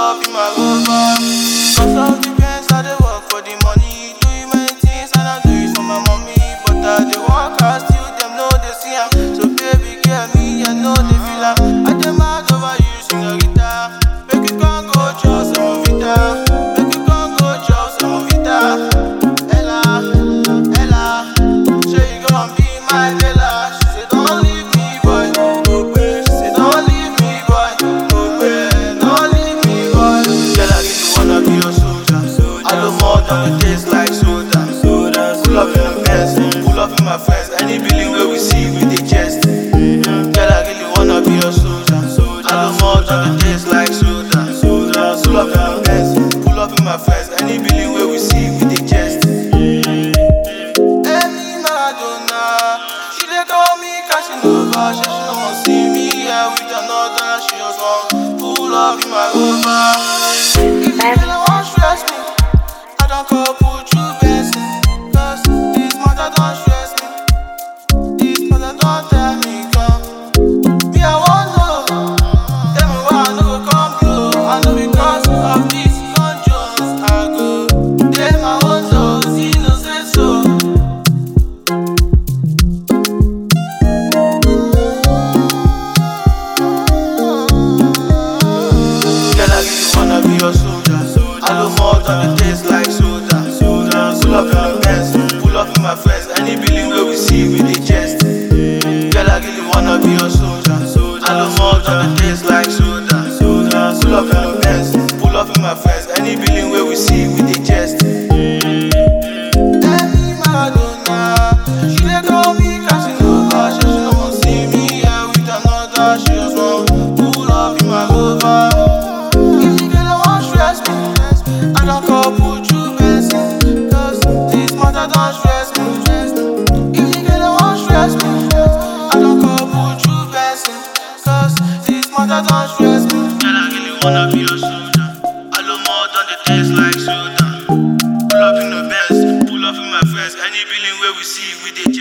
up in my rover. Cause of the pens I dey work for the money. Doing many things and I do it for my mommy. But I dey work hard still them know they see am. So baby get me, I know they feel am. I dey mad over you, señorita. Make you come go chop some vita. Make you come go chop some vita. Ella, Ella, say you gon' be my Bella. She say don't leave me, boy. No way. She say don't leave me, boy. No way. Don't leave me, boy. Girl, I really wanna be your soldier. I do more than the taste like soda. Pull up in the Benz, pull up in my friends. Any building where we see, we dey jest. Girl, I really wanna be your soldier. I do more than the taste like soda. Pull up in the Benz, pull up in my friends. Any building where we see, we dey jest. Any Maradona, she dey call me Casanova. She she no wan see me here with another. She just want pull up in my Rover. If you really wan stress me, I don't call put you blessing. Cause this matter don't stress me. This matter don't tell me come. Me I want know. Tell me why I no go come blow. I know because of this conscience I go. Tell my own soul, see no say so. Girl, I really wanna be your soldier. I know more than the taste like soda. Pull up in the Benz, pull up in my friends. Any building where we see, we dey jest. Girl, I really wanna be your soldier. I know more than the taste like soda. Pull up in the Benz, pull up in my friends. Any building where we see, we dey jest. Any Maradona, she dey call me Casanova. She she no wan see me here with another. She just want pull up in my Rover. If you get wan stress me, I don't call put you blessing. Cause this matter don't stress me. If you get wan stress me, I don't call put you blessing. Cause this matter don't stress me. Girl, I really wanna be your soldier. I love more than the taste like soda. Pull up in the Benz, pull up in my friends. Any building where we see, we dey